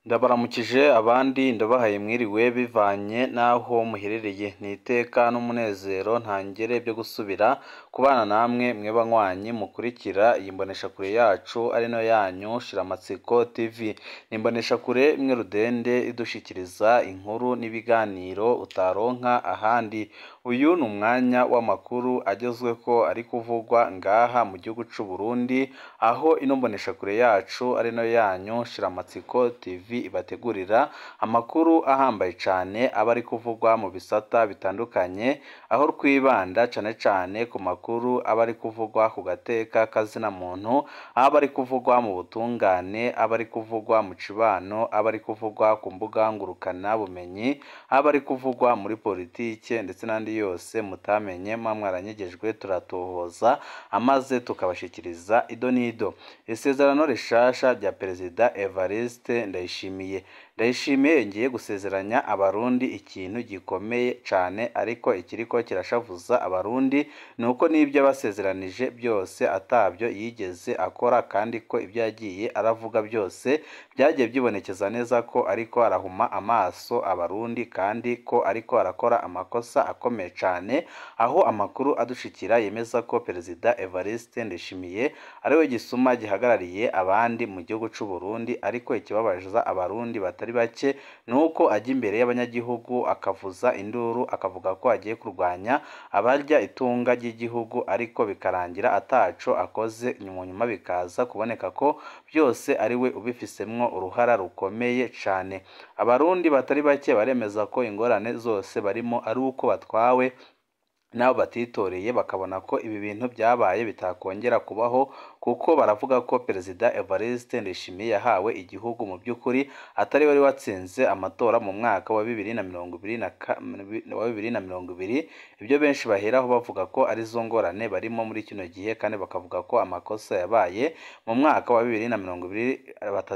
Ndabaramukije abandi ndabahaye mwiriwe bivanye n'aho muherereye ni iteka n'umunezero ntangere byo gusubira kubana namwe mwe banywanyi mukurikira iyi mboneshakure yacu ari no yanyu Shiramatsiko TV ni imboneshakure imwe rudende idushikiriza inkuru n'ibiganiro utaronka ahandi uyu ni umwanya w'amakuru agezweko ari kuvugwa ngaha mu gihugu c'u Burundi aho ino mboneshakure yacu ari no yanyu Shiramatsiko TV ibategurira amakuru ahambaye cane aba ari kuvugwa mu bisata bitandukanye aho twibanda cane cane ku makuru aba ari kuvugwa ku gateka kazina muntu aba ari kuvugwa mu butungane aba ari kuvugwa mu cibano aba ari kuvugwa ku mbuga ngurukana bumenyi aba ari kuvugwa muri politike ndetse n'andi yose mutamenye mwa mwaranyegejwe turatohoza amaze tukabashikiriza ido n'ido isezerano rishasha rya perezida Evariste Ndayishimiye Ndayishimiye ngiye gusezeranya abarundi ikintu gikomeye cane ariko ikiriko kirashavuza abarundi nuko n'ibyo basezeranije byose atabyo yigeze akora kandi ko ibyo yagiye aravuga byose byagiye byibonekeza neza ko ariko arahuma amaso abarundi kandi ko ariko arakora amakosa akomeye cane aho amakuru adushikira yemeza ko perezida Evariste Ndayishimiye ariwe gisuma gihagarariye abandi mu gihugu c'u Burundi ariko ikibabaza abarundi batari bake nuko ajya imbere y'abanyagihugu akavuza induru akavuga ko agiye kurwanya abarya itunga ry'igihugu ariko bikarangira ataco akoze mu nyuma bikaza kuboneka ko byose ari we ubifisemwo uruhara rukomeye cane abarundi batari bake baremeza ko ingorane zose barimo ari uko batwawe n'abo batitoreye bakabona ko ibi bintu byabaye bitakongera kubaho kuko baravuga ko perezida Evariste Ndayishimiye yahawe igihugu mu by'ukuri atari wari watsinze amatora mu mwaka wa bibiri na mirongo ibiri na wa bibiri na mirongo ibiri ibyo benshi baheraho bavuga ko ari zo ngorane barimo muri kino gihe kandi bakavuga ko amakosa yabaye mu mwaka wa bibiri na mirongo ibiri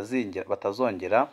batazongera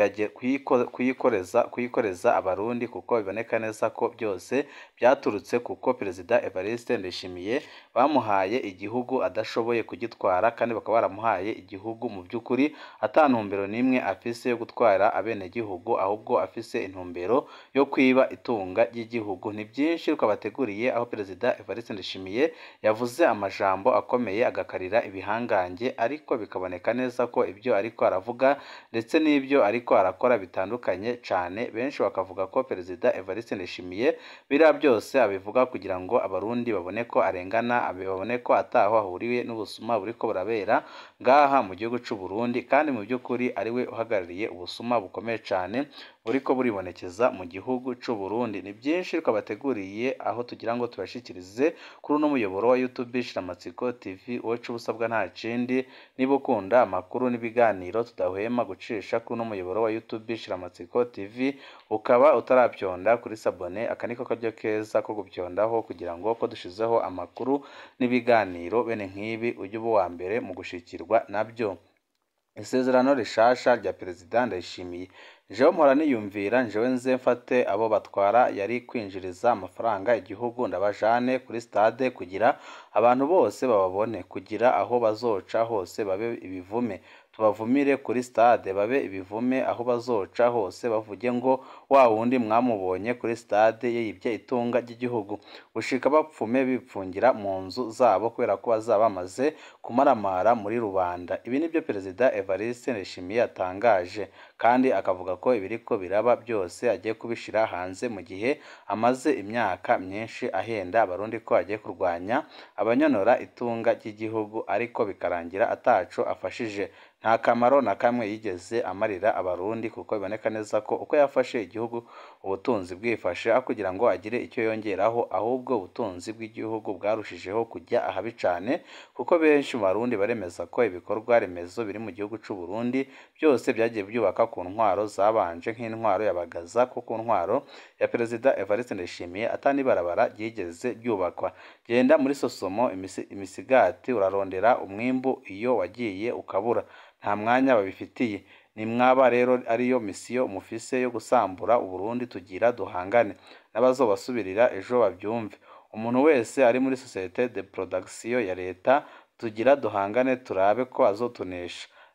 kuyikoreza kuyikoreza abarundi kuko biboneka neza ko byose byaturutse kuko perezida Evariste Ndayishimiye bamuhaye igihugu adashoboye kugitwara kandi bakaba baramuhaye igihugu mu by'ukuri ata ntumbero n'imwe afise yo gutwara abenegihugu ahubwo afise intumbero yo kwiba itunga ry'igihugu ni byinshi twabateguriye aho perezida Evariste Ndayishimiye yavuze amajambo akomeye agakarira ibihangange ariko bikaboneka neza ko ibyo ariko aravuga ndetse n'ibyo ari ariko arakora bitandukanye cyane benshi bakavuga ko perezida Evariste Ndayishimiye biriya byose abivuga kugira ngo abarundi babone ko arengana babone ko ataho ahuriye n'ubusuma buriko burabera ngaha mu gihugu c'u Burundi kandi mu by'ukuri ari we uhagarariye ubusuma bukomeye cyane buriko buribonekeza mu gihugu c'u Burundi ni byinshi twabateguriye aho tugira ngo tubashikirize kuri uno muyoboro wa YouTube Shiramatsiko TV wowe ubusabwa nta kindi niba ukunda amakuru n'ibiganiro tudahwema gucisha kuri uno muyoboro wa YouTube Shiramatsiko TV ukaba utarabyonda kuri sabone aka niko karyo keza ko gubyondaho kugira ngo ko dushizeho amakuru n'ibiganiro bene nk'ibi ujye uba uwa mbere mu gushikirwa nabyo isezerano rishasha rya perezida Ndayishimiye jewe mpora niyumvira njewe nze mfate abo batwara yari kwinjiriza amafaranga igihugu ndabajane kuri stade kugira abantu bose bababone kugira aho bazoca hose babe ibivume tubavumire kuri stade babe ibivume aho bazoca hose bavuge ngo wa wundi mwamubonye kuri stade yibye itunga ry'igihugu gushika bapfume bipfungira mu nzu zabo kubera ko bazaba bamaze kumaramara muri rubanda ibi nibyo perezida Evariste Ndayishimiye yatangaje kandi akavuga ko ibiriko biraba byose agiye kubishira hanze mu gihe amaze imyaka myinshi ahenda abarundi ko agiye kurwanya abanyonora itunga ry'igihugu ariko bikarangira ataco afashije nta kamaro na kamwe yigeze amarira abarundi kuko biboneka neza ko uko yafashe igihugu ubutunzi bwifashe aho kugira ngo agire icyo yongeraho ahubwo ubutunzi bw'igihugu bwarushijeho kujya ahabi cane kuko benshi mu barundi baremeza ko ibikorwa remezo biri mu gihugu c'u Burundi byose byagiye byubaka ku ntwaro zabanje nk'intwaro ya Bagaza ko ku ntwaro ya perezida Evariste Ndayishimiye atani barabara ryigeze ryubakwa genda muri Sosomo imisi, imisigati urarondera umwimbu iyo wagiye ukabura nta mwanya babifitiye ni mwaba rero ariyo misiyo mufise yo gusambura uburundi tugira duhangane n'abazobasubirira ejo babyumve umuntu wese ari muri societe de production ya leta tugira duhangane turabe ko azotunesha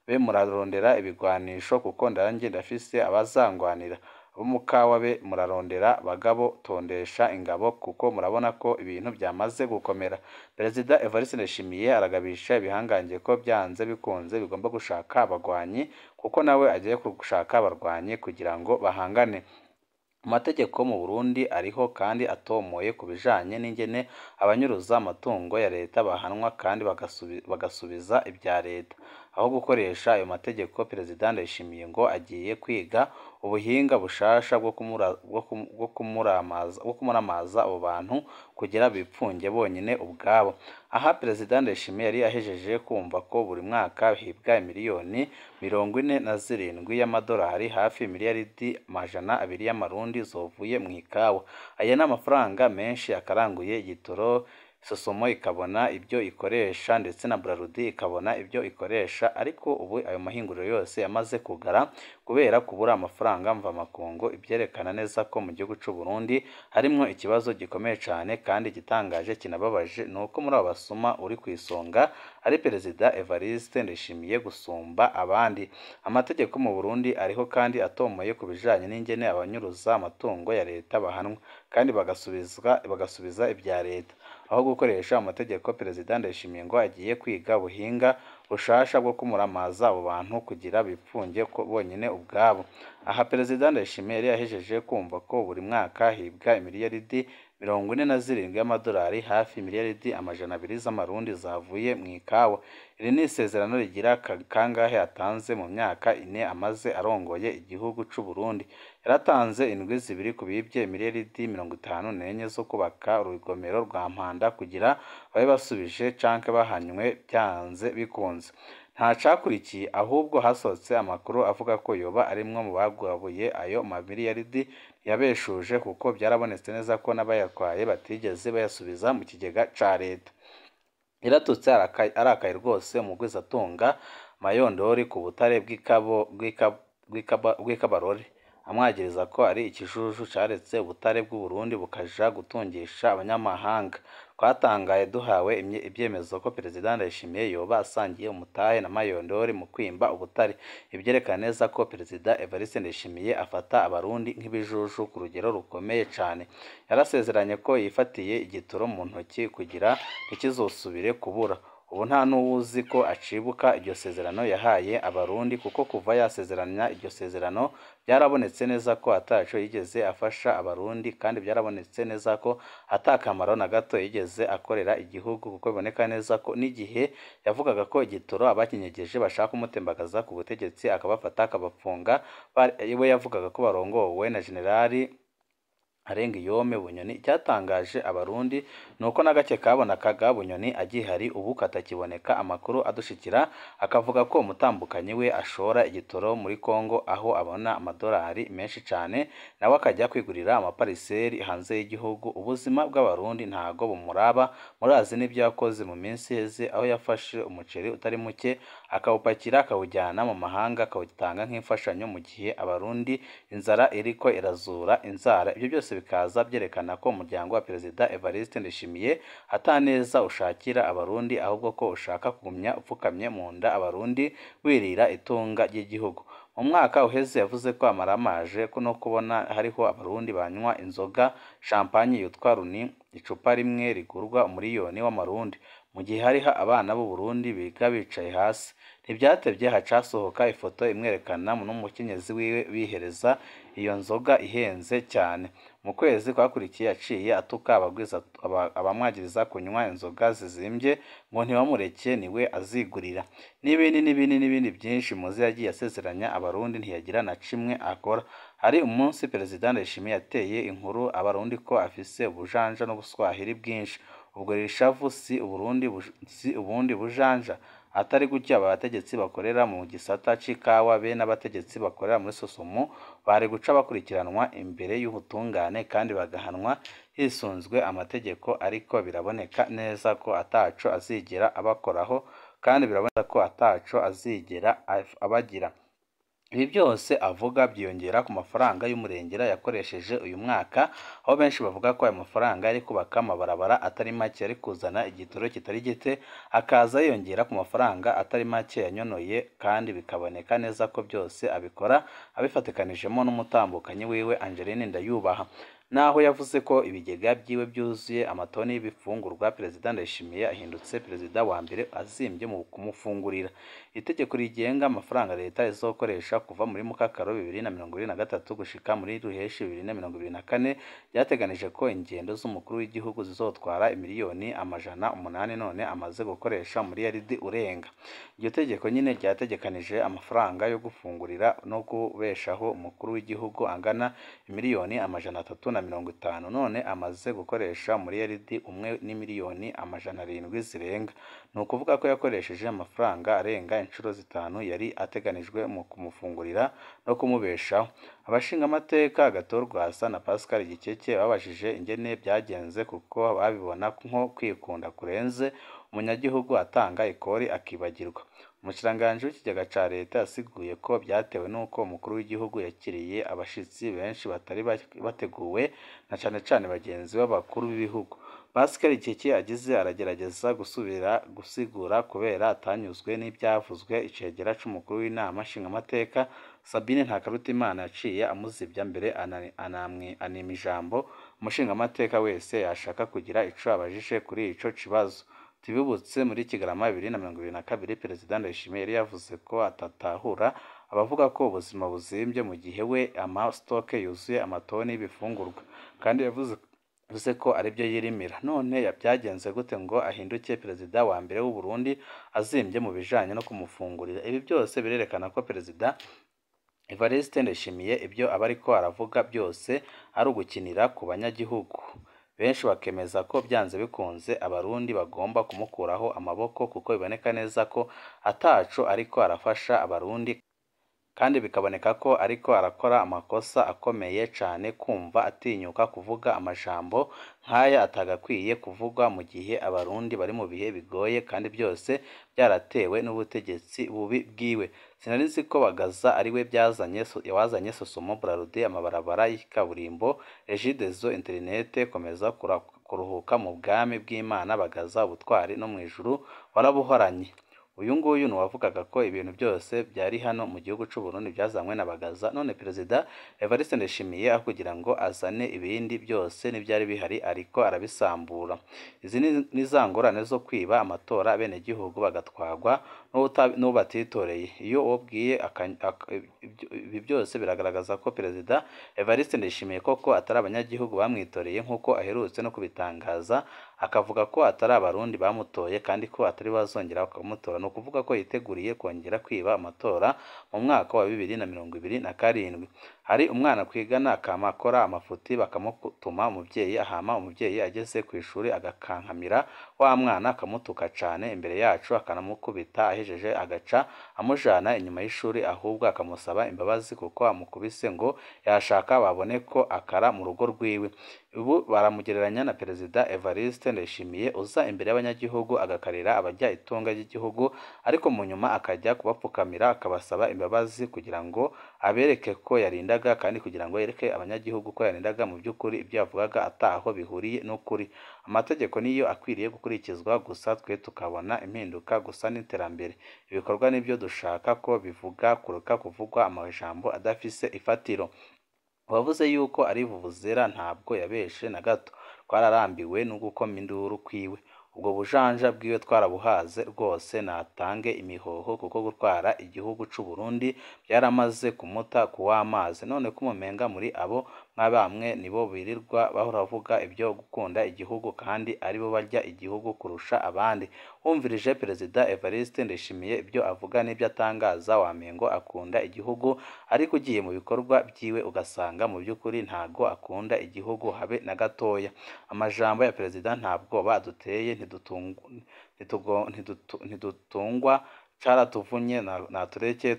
be murarondera ibigwanisho kuko ndanjye ndafise abazangwanira abo mukawa be murarondera bagabo tondesha ingabo kuko murabona ko ibintu byamaze gukomera perezida Evariste Ndayishimiye aragabisha ibihangange ko byanze bikunze bigomba gushaka abagwanyi kuko nawe agiye gushaka abarwanyi kugira ngo bahangane amategeko mu Burundi ariho kandi atomoye ku bijanye n'ingene abanyuruza amatungo ya leta bahanwa kandi bagasubi- bagasubiza ibya leta aho gukoresha ayo mategeko perezida Ndayishimiye ngo agiye kwiga ubuhinga bushasha bwo kumura- bwo kum- bwo kumuramaza bwo kumuramaza abo bantu kugira bipfunge bonyine ubwabo aha perezida Ndayishimiye yari yahejeje kumva ko buri mwaka hibwa miliyoni mirongo ine na zirindwi y'amadolari hafi miliyaridi amajana abiri y'amarundi zovuye mu ikawa aya ni amafaranga menshi akaranguye igitoro sosomo ikabona ibyo ikoresha ndetse na Braludi ikabona ibyo ikoresha ariko ubu ayo mahinguriro yose yamaze kugara kubera kubura amafaranga mvamakungu ibyerekana neza ko mu gihugu cy'u Burundi harimo ikibazo gikomeye cyane kandi igitangaje kinababaje ni uko muri abo basuma uri ku isonga ari perezida Evariste Ndayishimiye gusumba abandi amategeko mu Burundi ariho kandi atomoye ku bijanye n'ingene abanyuruza amatungo ya leta bahanwa kandi bagasubizwa bagasubiza ibya leta aho gukoresha amategeko perezida Ndayishimiye ngo agiye kwiga ubuhinga bushasha bwo kumuramaza abo bantu kugira bipfunge ko bonyine ubwabo aha perezida Ndayishimiye yari yahejeje kumva ko buri mwaka hibwa imiliyaridi mirongo ine na zirindwi y'amadolari hafi miliyaridi amajana abiri z'amarundi zavuye mu ikawa iri ni isezerano rigira ka- kangahe atanze mu myaka ine amaze arongoye igihugu cy'u Burundi yaratanze indwi zibiri ku bibye miliyaridi mirongo itanu n'enye zo kubaka urugomero rwa Mpanda kugira babe basubije canke bahanywe byanze bikunze nta cakurikiye ahubwo hasohotse amakuru avuga ko yoba arimwo mu bagwabuye ayo mamiliyaridi yabeshuje kuko byarabonetse neza ko n'abayatwaye batigeze bayasubiza mu kigega ca leta yaratutse araka- arakaye rwose umugwizatunga mayondori ku butare bw'ikabo bw'ika- bw'ikaba- bw'ikabarore amwagiriza ko ari ikijuju caretse ubutare bw'u Burundi bukaja gutungisha abanyamahanga twatangaye duhawe imye- ibyemezo ko perezida Ndayishimiye yoba asangiye umutahe na Mayondori mu kwimba ubutare ibyerekana neza ko perezida Evariste Ndayishimiye afata abarundi nk'ibijuju ku rugero rukomeye cane yarasezeranye ko yifatiye igitoro mu ntoki kugira ntikizosubire kubura ubu nta n'uwuzi ko acibuka iryo sezerano yahaye abarundi kuko kuva yasezeranya iryo sezerano byarabonetse neza ko ataco yigeze afasha abarundi kandi byarabonetse neza ko atakamaro na gato yigeze akorera igihugu kuko biboneka neza ko n'igihe yavugaga ko igitoro abakinyegeje bashaka kumutembagaza ku butegetsi akabafata akabapfunga bari- we yavugaga ko barongowe na generali arenga iyome bunyoni icyatangaje abarundi ni uko n'agake kabonakaga bunyoni agihari ubu katakiboneka amakuru adushikira akavuga ko umutambukanyi we ashora igitoro muri Kongo aho abona amadolari menshi cyane nawe akajya kwigurira amapariseri hanze y'igihugu ubuzima bw'abarundi ntago bumuraba murazi n'ibyo yakoze mu minsi iheze aho yafashe umuceri utari muke akawupakira akawujyana mu mahanga akawutanga nk'imfashanyo mu gihe abarundi inzara iriko irazura inzara ibyo byose bikaza byerekana ko umuryango wa perezida Evariste Ndayishimiye ataneza ushakira abarundi ahubwo ko ushaka kugumya upfukamye mu nda abarundi wirira itunga ry'igihugu mu mwaka uheze yavuze ko amaramaje ko no kubona hariho abarundi banywa inzoga champagne yitwa runi icupa rimwe rigurwa umuriyoni w'amarundi mu gihe hariho abana b'u Burundi biga bicaye hasi ntibyatevye hacasohoka ifoto imwerekana n'umukenyezi wiwe bihereza iyo nzoga ihenze cyane mu kwezi kwakurikiye yaciye atuka abagwiza aba- abamwagiriza kunywa inzoga zizimbye ngo ntibamureke niwe azigurira n'ibindi n'ibindi n'ibindi byinshi muzi yagiye asezeranya abarundi ntiyagira na kimwe akora hari umunsi perezida Ndayishimiye yateye inkuru abarundi ko afise ubujanja n'ubuswahili bwinshi ubwo rishavu si uburundi buj- si ubundi bujanja atari gutya aba bategetsi bakorera mu gisata c'ikawa be n'abategetsi bakorera muri sosomo bari guca bakurikiranwa imbere y'ubutungane kandi bagahanwa hisunzwe amategeko ariko biraboneka neza ko ataco azigera abakoraho kandi biraboneka ko ataco azigera af- abagira ibi byose avuga byiyongera ku mafaranga y'umurengera yakoresheje uyu mwaka aho benshi bavuga ko aya mafaranga yari kubaka amabarabara atari make yari kuzana igitoro kitari gite akaza yiyongera ku mafaranga atari make yanyonoye kandi bikaboneka neza ko byose abikora abifatikanijemo n'umutambukanyi wiwe Angeline Ndayubaha naho yavuze ko ibigega byiwe byuzuye amatoni y'ibifungurwa perezida Ndayishimiye ahindutse perezida wa mbere azimbye mu kumufungurira itegeko rigenga amafaranga leta izokoresha kuva muri mukakaro bibiri na mirongo ibiri na gatatu gushika muri ruheshi bibiri na mirongo ibiri na kane ryateganije ko ingendo z'umukuru w'igihugu zizotwara miliyoni amajana umunani none amaze gukoresha muri yaridi urenga iryo tegeko nyine ryategekanije amafaranga yo gufungurira no kubeshaho umukuru w'igihugu angana miliyoni amajana atatu na mirongo itanu none amaze gukoresha muri yaridi umwe n'imiliyoni amajana arindwi zirenga ni ukuvuga ko yakoresheje amafaranga arenga inshuro zitanu yari ateganijwe mu kumufungurira no kumubeshaho abashingamateka Rwasa na Pascal Gikeke babajije ingene byagenze kuko babibona nko kwikunda kurenze umunyagihugu atanga ikori akibagirwa umushikiranganji w'ikigega ca leta yasiguye ko byatewe n'uko umukuru w'igihugu yakiriye abashitsi benshi batari bateguwe na cane cane bagenzi b'abakuru b'ibihugu Pascal Kiki agize aragerageza gusubira gusigura kubera atanyuzwe n'ibyavuzwe icegera c'umukuru w'inama nshingamateka Sabine Ntakarutimana yaciye amuzibya mbere anima ijambo umushingamateka wese yashaka kugira ico abajije kuri ico kibazo tubibutse muri Kigarama bibiri na mirongo ibiri na kabiri perezida Ndayishimiye yari yavuze ko atatahura abavuga ko ubuzima buzimbye mu gihe we amasitoke yuzuye amatoni y'ibifungurwa kandi yavuze bivuze ko aribyo yirimira none byagenze gute ngo ahinduke perezida wa mbere w'u Burundi azimbye mu bijanye no kumufungurira ibi byose birerekana ko perezida Evariste Ndayishimiye ibyo aba ariko aravuga byose ari ugukinira ku banyagihugu benshi bakemeza ko byanze bikunze abarundi bagomba kumukuraho amaboko kuko biboneka neza ko ataco ariko arafasha abarundi kandi bikaboneka ko ariko arakora amakosa akomeye cyane kumva atinyuka kuvuga amajambo nk'aya atagakwiye kuvugwa mu gihe abarundi bari mu bihe bigoye kandi byose byaratewe n'ubutegetsi bubi bwiwe sinari nzi ko bagaza ariwe byazanye wazanye sosomo burarude amabarabara y'ikaburimbo regidezo interinete komeza kuruhuka mu bwami bw'imana bagaza ubutwari no mu ijuru warabuhoranye uyu nguyu ni uwavugaga ko ibintu byose byari hano mu gihugu cy'u Burundi byazanywe na Bagaza none perezida Evariste Ndayishimiye aho kugira ngo azane ibindi byose n'ibyari bihari ariko arabisambura izi ni za ngorane zo kwiba amatora bene gihugu bagatwagwa n'uwo batitoreye iyo wabwiye ibi byose biragaragaza ko perezida Evariste Ndayishimiye koko atari abanyagihugu bamwitoreye nk'uko aherutse no kubitangaza akavuga ko atari abarundi bamutoye kandi ko atari bazongera bakamutora ni ukuvuga ko yiteguriye kongera kwiba amatora mu mwaka wa bibiri na mirongo ibiri na karindwi hari umwana kwigana akama akora amafuti bakamutuma umubyeyi ahama umubyeyi ageze ku ishuri agakankamira wa mwana akamutuka cyane imbere yacu akanamukubita ahejeje agaca amujana inyuma y'ishuri ahubwo akamusaba imbabazi kuko amukubise ngo yashaka babone ko akara mu rugo rwiwe ubu baramugereranya na perezida Evariste Ndayishimiye uza imbere y'abanyagihugu agakarira abajya itunga ry'igihugu ariko mu nyuma akajya kubapfukamira akabasaba imbabazi kugira ngo abereke ko yarindaga kandi kugira ngo yereke abanyagihugu ko yarindaga mu by'ukuri ibyo yavugaga ataho bihuriye n'ukuri amategeko niyo akwiriye gukurikizwa gusa twe tukabona impinduka gusa n'iterambere ibikorwa nibyo dushaka ko bivuga kuruka kuvugwa amajambo adafise ifatiro uwavuze yuko ari vuvuzera ntabwo yabeshe na gato twararambiwe no gukoma induru kwiwe ubwo bujanja bwiwe twarabuhaze rwose natange imihoho kuko gutwara igihugu c'u Burundi byaramaze kumuta ku w'amazi none ko umumenga muri abo nka bamwe nibo birirwa bahora bavuga ibyo gukunda igihugu kandi aribo barya igihugu kurusha abandi wumvirije perezida Evariste Ndayishimiye ibyo avuga n'ibyo atangaza wamengo akunda igihugu ariko ugiye mu bikorwa byiwe ugasanga mu by'ukuri ntago akunda igihugu habe na gatoya amajambo ya perezida ntabwo baduteye ntidutungwa caratuvunye natureke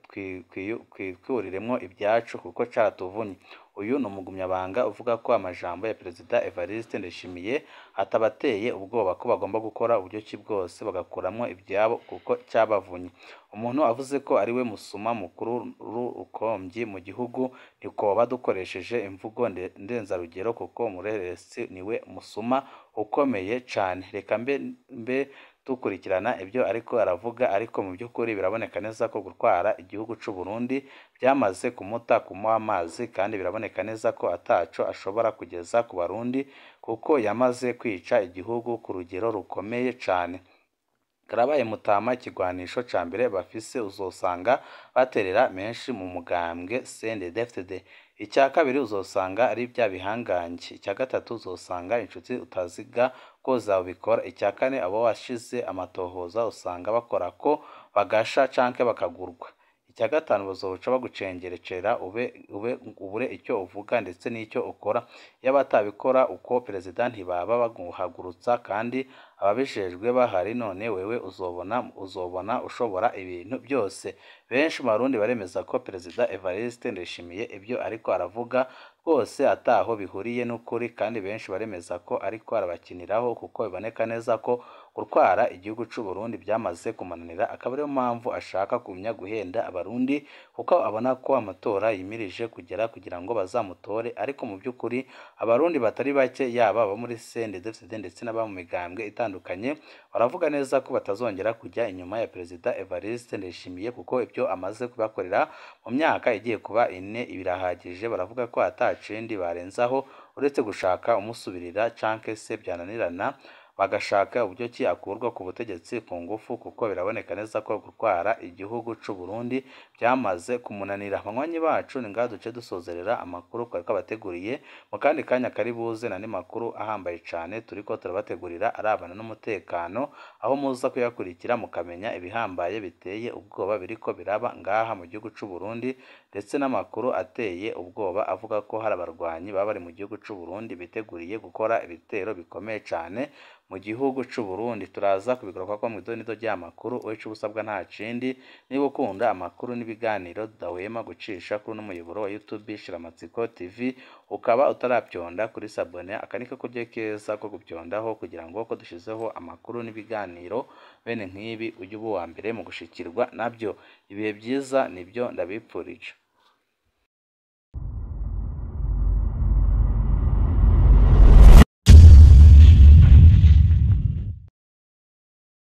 twikuriremwo ibyacu kuko caratuvunye uyu ni umugumyabanga uvuga ko amajambo ya perezida Evariste Ndayishimiye atabateye ubwoba ko bagomba gukora uburyo ki bwose bagakuramwo ibyabo kuko cyabavunye umuntu avuze ko ari we musuma mukuru rukomvyi mu gihugu ntikoba dukoresheje imvugo ndenzarugero kuko umureresi niwe musuma ukomeye cane reka mbe mbe dukurikirana ibyo ariko aravuga ariko mu by'ukuri biraboneka neza ko gutwara igihugu c'u Burundi byamaze kumuta kumuha amazi kandi biraboneka neza ko ataco ashobora kugeza ku barundi kuko yamaze kwica igihugu ku rugero rukomeye cane karabaye mutama ikigwanisho ca mbere bafise uzosanga baterera menshi mu mugambwe CNDD-FDD icya kabiri uzosanga ari bya bihangange icya gatatu uzosanga inshuti utaziga ko zabikora icya kane abo washize amatohoza usanga bakora ko bagasha canke bakagurwa icya gatanu bazoca bagucengerecera ube ube ubure icyo uvuga ndetse n'icyo ukora iyo batabikora uko perezida ntibaba baguhagurutsa kandi ababijejwe bahari none wewe uzobona uzobona ushobora ibintu byose benshi mu barundi baremeza ko perezida Evariste Ndayishimiye ibyo ariko aravuga rwose ataho bihuriye n'ukuri kandi benshi baremeza ko ariko arabakiniraho kuko biboneka neza ko gutwara igihugu c'u Burundi byamaze kumunanira akaba ariyo mpamvu ashaka kumenya guhenda abarundi kuko abona ko amatora yimirije kugera kugira ngo bazamutore ariko mu by'ukuri abarundi batari bake yaba abo muri CNDD-FDD ndetse n'aba mu migambwe itandukanye baravuga neza ko batazongera kujya inyuma ya perezida Evariste Ndayishimiye kuko ibyo amaze kubakorera mu myaka igiye kuba ine birahagije baravuga ko atacindi barenzaho uretse gushaka umusubirira canke se byananirana bagashaka uburyo ki akurwa ku butegetsi ku ngufu kuko biraboneka neza ko gutwara igihugu c'u Burundi byamaze kumunanira abanywanyi bacu ni ngaha duce dusozerera amakuru twari twabateguriye mu kandi kanya kari buze n'andi makuru ahambaye cane turiko turabategurira arabana n'umutekano aho muza kuyakurikira mukamenya ibihambaye biteye ubwoba biriko biraba ngaha mu gihugu c'u Burundi ndetse n'amakuru ateye ubwoba avuga ko hari abarwanyi baba bari mu gihugu c'u Burundi biteguriye gukora ibitero bikomeye cane mu gihugu c'u Burundi turaza kubigaruka ko mu idonido ry'amakuru uwica ubusabwa nta kindi niba ukunda amakuru n'ibiganiro tudahwema gucisha kuri uno muyoboro wa YouTube Shiramatsiko TV ukaba utarabyonda kuri sabone aka ni ko kuryo keza ko gubyondaho kugira ngo ko dushizeho amakuru n'ibiganiro bene nk'ibi ujye uba uwa mbere mu gushikirwa nabyo ibihe byiza nibyo ndabipfurije